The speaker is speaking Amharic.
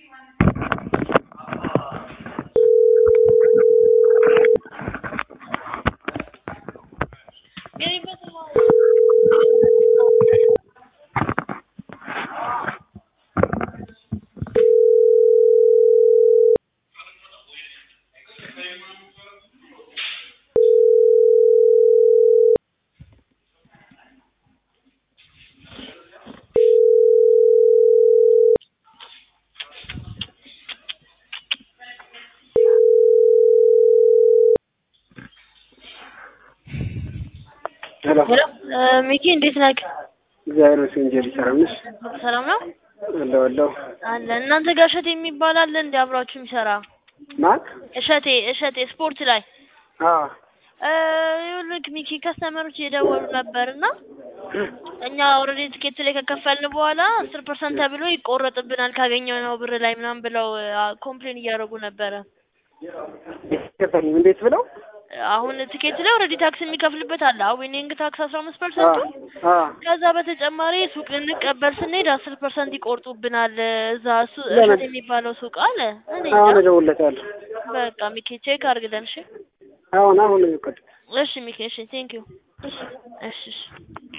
ሄሎ ሄሎ ሚኪ እንዴት ነህ? እግዚአብሔር ይመስገን። ጀሪ ሰላም ነሽ? ሰላም ነው አለሁ አለሁ። አለ። እናንተ ጋር እሸቴ የሚባል አለ እንዴ አብራችሁ የሚሰራ? ማን? እሸቴ እሸቴ ስፖርት ላይ አዎ እ ይኸውልህ ሚኪ ከስተመሮች እየደወሉ ነበርና እኛ ኦልሬዲ ትኬት ላይ ከከፈልን በኋላ አስር ፐርሰንት ተብሎ ይቆረጥብናል ካገኘነው ብር ላይ ምናምን ብለው ኮምፕሌን እያደረጉ ነበረ። ገባኝ። እንዴት ብለው? አሁን ትኬት ላይ ኦልሬዲ ታክስ የሚከፍልበት አለ ዊኒንግ ታክስ አስራ አምስት ፐርሰንቱ አዎ ከዛ በተጨማሪ ሱቅ ልንቀበል ስንሄድ አስር ፐርሰንት ይቆርጡብናል። እዛ እሱ ለምን? እሸት የሚባለው ሱቅ አለ። እኔ አሁን እንጃ። እደውልለታለሁ። በቃ ሚኪ ቼክ አድርግልን። እሺ አሁን አሁን ይቀጥ እሺ ሚኪ እሺ ቴንክ ዩ እሺ እሺ